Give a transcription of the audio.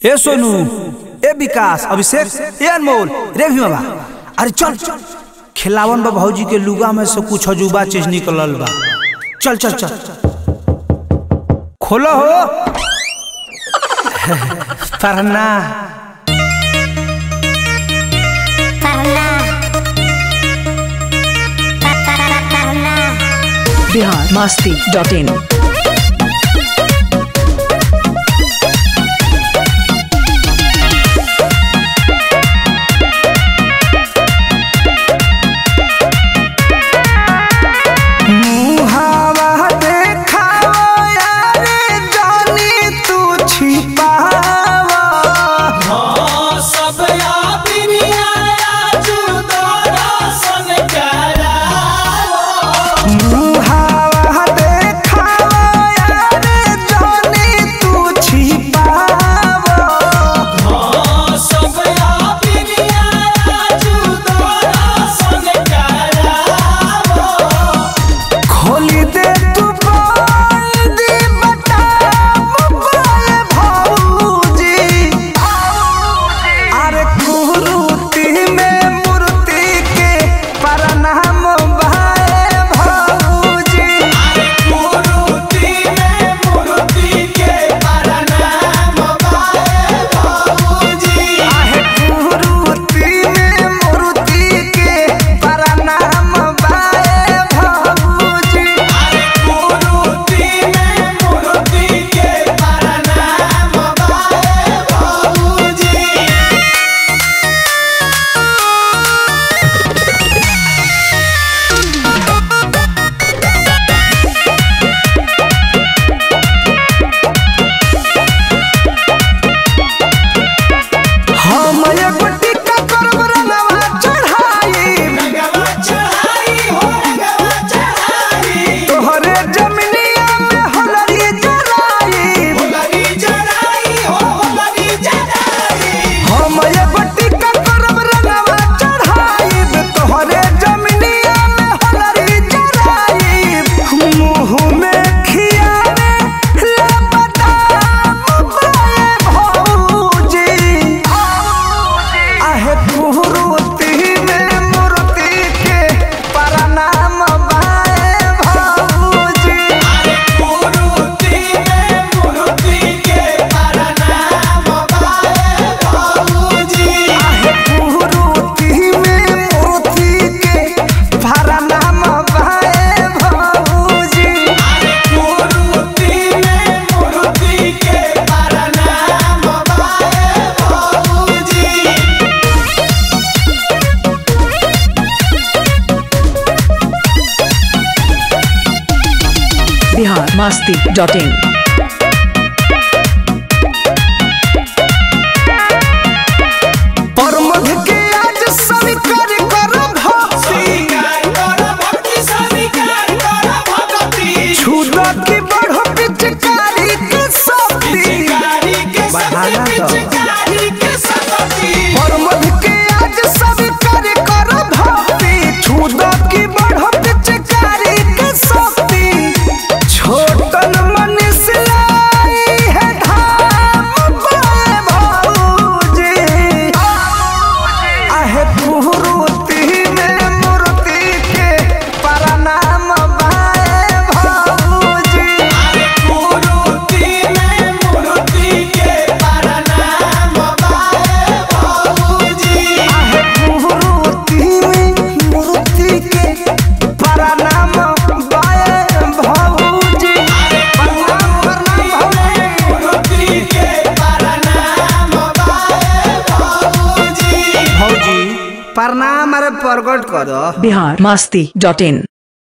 ए सोनू ए विकास अभिषेक ए अनमोल रे भीमा अरे चल खिलावन बा भौजी के लुगा में से कुछ अजूबा चीज निकलल बा चल चल चल खोलो हो पढ़ना पहला पहला बिहार मस्ती डॉट इन मुहावा देखावा यारे जानी तू छिपावा मुहावा देखावा यारे जानी तू छिपावा खोली दे तू बंदी बटा मोबाइल भौजी अरे कुरूती में मूर्ति के प्रणाम भाई भौजी आहे कुरूती में मूर्ति के प्रणाम भाई भौजी हम एगो टिक्का करब रंगवा चढ़ाई तोहरे जमिनिया में होलरी जराई हम एगो टिक्का करब रंगवा चढ़ाई तोहरे जमिनिया में होलरी जराई मुंह में खियावे ले बदाम बाए भौजी आहे कुरूती में मूर्ति के प्रणाम बाए भौजी आहे कुरूती में मूर्ति के प्रणाम बाए भौजी बिहार मस्ती डॉट इन परमध के आज स्वीकार कर भक्ति छुदा की बढ़ पिचकारी के शक्ति बढ़ाना तो परमध के आज स्वीकार कर भक्ति छुदा की बढ़ पिचकारी के शक्ति छोटन मन से लाई है धाम बाए भौजी आहे कुरूती में मूर्ति के प्रणाम बाए भौजी आहे कुरूती में मूर्ति के प्रणाम बाए भौजी प्रणाम प्रणाम भौजी भौजी प्रणाम अरे प्रकट करो बिहार मस्ती डॉट इन